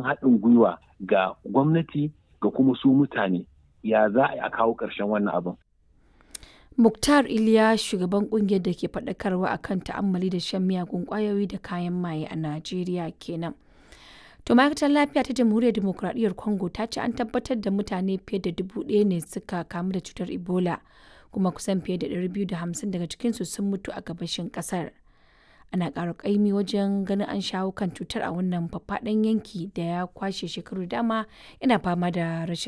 haɗin gwiwa ga gwamnati ga kuma su mutane ya za a kawo ƙarshen wannan abin. Muktar Iliya shugaban kungiyar da ke faɗakarwa akan ta'ammali da shan miyagun ƙwayoyi da kayan maye a Najeriya kenan. To ma'aikatar lafiya ta jamhuriyar demokuraɗiyyar Congo ta ce an tabbatar da mutane fiye da dubu ɗaya ne suka kamu da cutar Ebola kuma kusan fiye da 250 daga cikinsu sun mutu a gabashin ƙasar. Ana ƙara ƙaimi wajen ganin an shawo kan cutar a wannan faffaɗan yanki da ya kwashe shekaru dama yana fama da rashin